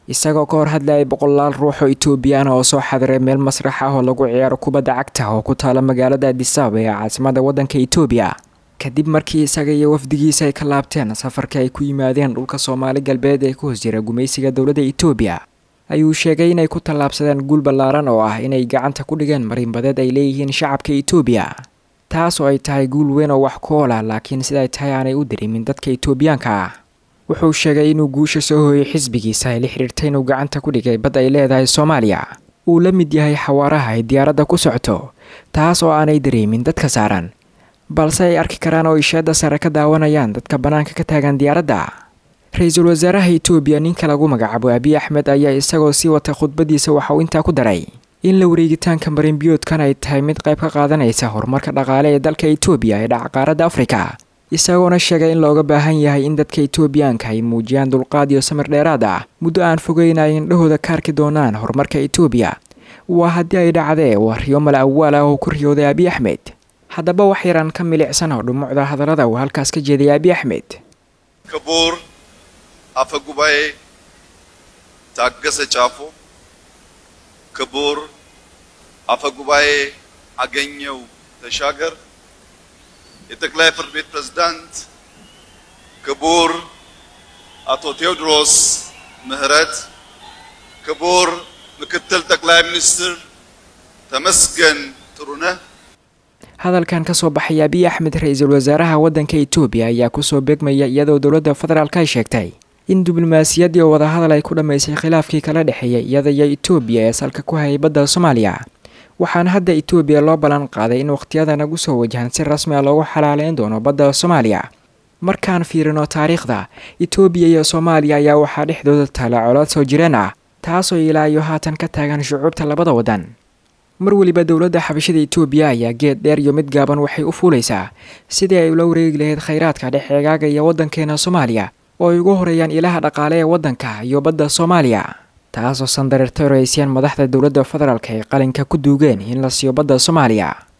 isagoo ka hor hadlayay boqolaal ruux oo etoobiyaan oo soo xadiray meel masrax ah oo lagu ciyaaro kubadda cagta oo ku taala magaalada adisababa ee caasimada waddanka etoobiya kadib markii isaga iyo wafdigiisa ay ka laabteen safarka ay ku yimaadeen dhulka soomaali galbeed ee ku hoos jira gumaysiga dowladda etoobiya ayuu sheegay inay ku tallaabsadeen guul ballaaran oo ah inay gacanta ku dhigeen marinbadeed ay leeyihiin shacabka etoobiya taas oo ay tahay guul weyn oo wax ku ool ah laakiin siday tahay aanay u dareemin dadka etoobiyaanka ah wuxuu sheegay inuu guusha soo hooyay xisbigiisa ay la xidhiirtay inuu gacanta ku dhigay bad ay leedahay soomaaliya uu la mid yahay xawaaraha ay diyaaradda ku socoto taas oo aanay dareemin dadka saaran balse ay arki karaan oo isheedda sare ka daawanayaan dadka bannaanka ka taagan diyaaradda ra-iisul wasaaraha etoobiya ninka lagu magacaabo abiy axmed ayaa isagoo sii wata khudbadiisa waxa uu intaa ku daray in la wareegitaanka marinbiyoodkan ay tahay mid qayb ka qaadanaysa horumarka dhaqaale ee dalka etoobiya ee dhaca qaaradda afrika isagoona sheegay in looga baahan yahay in dadka etoobiyaanka ay muujiyaan dulqaad iyo samir dheeraad ah muddo aan fogeyn ay indhahooda ka arki doonaan horumarka etoobiya waa haddii ay dhacdee waa riyo mala awaal ah oo ku riyooday abiy axmed haddaba wax yaraan ka milicsan oo dhumucda hadallada uu halkaas ka jeeday abiy axmed ክቡር አፈ ጉባኤ ታገሰ ጫፎ፣ ክቡር አፈ ጉባኤ አገኘው ተሻገር፣ የጠቅላይ ፍርድ ቤት ፕሬዝዳንት ክቡር አቶ ቴዎድሮስ ምህረት፣ ክቡር ምክትል ጠቅላይ ሚኒስትር ተመስገን ጥሩነህ hadalkan ka soo baxay abiy axmed ra-iisul wasaaraha waddanka etoobiya ayaa kusoo beegmaya iyadoo dowladda federaalk ay sheegtay in diblomaasiyaddii oo wadahadal ay ku dhammaysay khilaafkii kala dhexeeyay iyada iyo etoobiya ee salka ku hayay badda soomaaliya waxaana hadda etoobiya loo ballan qaaday in wakhtiyada nagu soo wajahan si rasmi a loogu xalaaleyn doono badda soomaaliya markaan fiirino taariikhda etoobiya iyo soomaaliya ayaa waxaa dhexdooda taala colaad soo jireen ah taasoo ilaa iyo haatan ka taagan shucuubta labada waddan mar weliba dowladda xabashada etoobiya ayaa geed dheer iyo mid gaaban waxay u fuulaysaa sidii ay ula wareegi lahayd khayraadka dhex eegaaga iyo waddankeena soomaaliya oo ay ugu horeeyaan ilaha dhaqaale ee waddanka iyo badda soomaaliya taasoo sandareerta horeyseen madaxda dowladda federaalk ay qalinka ku duugeen in la siiyo badda soomaaliya